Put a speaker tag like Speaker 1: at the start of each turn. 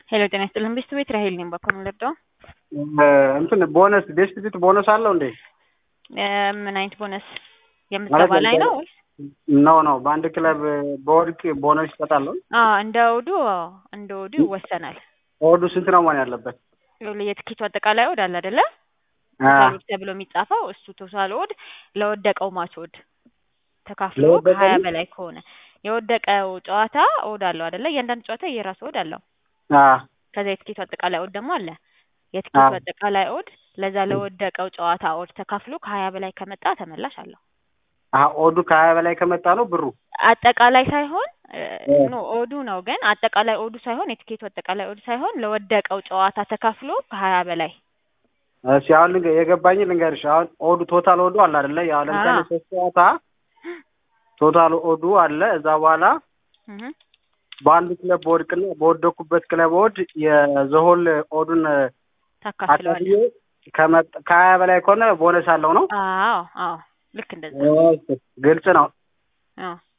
Speaker 1: ሄሎ ጤና ይስጥልን ቤስት ቤት ራሄል ነኝ። በኩል ልርዳው?
Speaker 2: እንትን ቦነስ ቤስት ቤት ቦነስ አለው እንዴ?
Speaker 1: ምን አይነት ቦነስ የምትገባ ላይ ነው ወይስ?
Speaker 2: ኖ ኖ በአንድ ክለብ በወድቅ ቦነስ ይሰጣል።
Speaker 1: አዎ እንደ እሑዱ አዎ እንደ እሑዱ ይወሰናል።
Speaker 2: እሑዱ ስንት ነው መሆን ያለበት?
Speaker 1: የትኬቱ አጠቃላይ ኦድ አለ አይደለ?
Speaker 2: አ
Speaker 1: ቶታል ኦድ ተብሎ የሚጻፈው እሱ ቶታል ኦድ ለወደቀው ማች ኦድ ተካፍሎ
Speaker 2: ለወደቀው
Speaker 1: ከሀያ በላይ ከሆነ የወደቀው ጨዋታ ኦድ አለው አይደለ? እያንዳንዱ ጨዋታ የራሱ ኦድ አለው።
Speaker 2: አ
Speaker 1: ከዛ የትኬቱ አጠቃላይ ኦድ ደግሞ አለ። የትኬቱ
Speaker 2: አዎ።
Speaker 1: አጠቃላይ ኦድ ለዛ ለወደቀው ጨዋታ ኦድ ተካፍሎ ከሀያ በላይ ከመጣ ተመላሽ አለው።
Speaker 2: አ ኦዱ ከሀያ በላይ ከመጣ ነው ብሩ።
Speaker 1: አጠቃላይ ሳይሆን እ
Speaker 2: እ
Speaker 1: ኖ ኦዱ ነው ግን አጠቃላይ ኦዱ ሳይሆን የትኬቱ አጠቃላይ ኦድ ሳይሆን ለወደቀው ጨዋታ ተካፍሎ ከሀያ በላይ
Speaker 2: እሺ አሁን ልንገ የገባኝ ልንገርሽ። አሁን ኦዱ ቶታል ኦዱ አለ አይደለ? ያው ለምሳሌ
Speaker 1: አዎ።
Speaker 2: ሶስት ጨዋታ ቶታል ኦዱ አለ። እዛ በኋላ
Speaker 1: እህ
Speaker 2: በአንድ ክለብ በወድቅና በወደኩበት ክለብ ወድ የዘሆል ኦዱን
Speaker 1: ታካፍለዋለህ።
Speaker 2: አካፍዬ ከመጣ ከሀያ በላይ ከሆነ ቦነስ አለው ነው።
Speaker 1: አዎ አዎ ልክ እንደዛ
Speaker 2: እሺ፣ ግልጽ ነው።
Speaker 1: አዎ